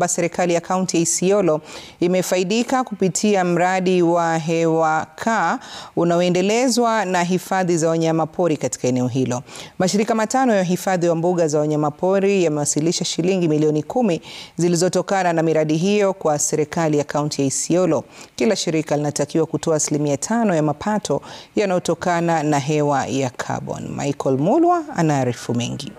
serikali ya kaunti ya Isiolo imefaidika kupitia mradi wa hewa kaa unaoendelezwa na hifadhi za wanyamapori katika eneo hilo. Mashirika matano ya uhifadhi wa mbuga za wanyamapori yamewasilisha shilingi milioni kumi zilizotokana na miradi hiyo kwa serikali ya kaunti ya Isiolo. Kila shirika linatakiwa kutoa asilimia tano ya mapato yanayotokana na hewa ya carbon. Michael Mulwa anaarifu mengi.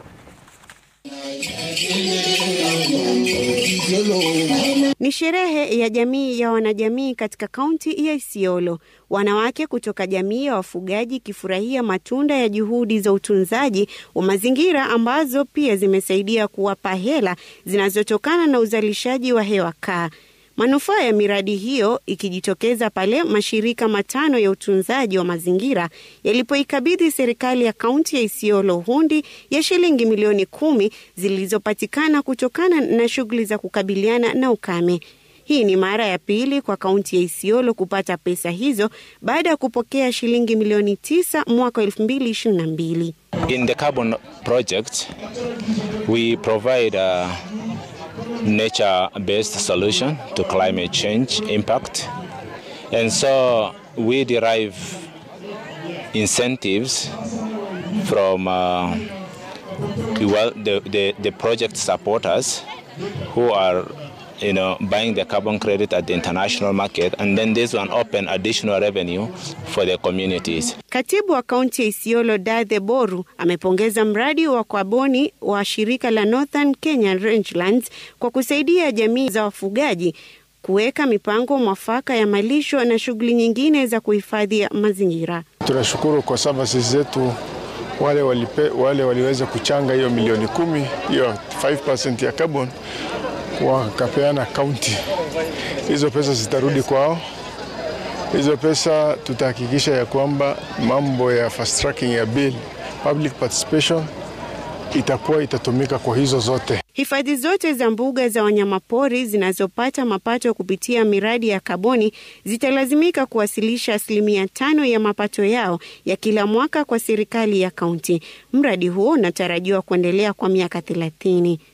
Ni sherehe ya jamii ya wanajamii katika kaunti ya Isiolo. Wanawake kutoka jamii ya wafugaji ikifurahia matunda ya juhudi za utunzaji wa mazingira ambazo pia zimesaidia kuwapa hela zinazotokana na uzalishaji wa hewa kaa. Manufaa ya miradi hiyo ikijitokeza pale mashirika matano ya utunzaji wa mazingira yalipoikabidhi serikali ya kaunti ya Isiolo hundi ya shilingi milioni kumi zilizopatikana kutokana na shughuli za kukabiliana na ukame. Hii ni mara ya pili kwa kaunti ya Isiolo kupata pesa hizo baada ya kupokea shilingi milioni tisa mwaka 2022. In the carbon project, we provide a nature-based solution to climate change impact. And so we derive incentives from uh, well, the, the, the project supporters who are you know, buying the carbon credit at the international market and then this one open additional revenue for the communities. Katibu wa kaunti ya Isiolo Dathe Boru amepongeza mradi wa kaboni wa shirika la Northern Kenya Rangelands kwa kusaidia jamii za wafugaji kuweka mipango mwafaka ya malisho na shughuli nyingine za kuhifadhi mazingira. Tunashukuru kwa services zetu wale, walipe, wale waliweza kuchanga hiyo milioni kumi hiyo 5% ya carbon wakapeana kaunti. Hizo pesa zitarudi kwao. Hizo pesa tutahakikisha ya kwamba mambo ya fast tracking ya bill, public participation itakuwa itatumika kwa hizo zote. Hifadhi zote za mbuga za wanyamapori zinazopata mapato kupitia miradi ya kaboni zitalazimika kuwasilisha asilimia tano ya mapato yao ya kila mwaka kwa serikali ya kaunti. Mradi huo unatarajiwa kuendelea kwa miaka thelathini.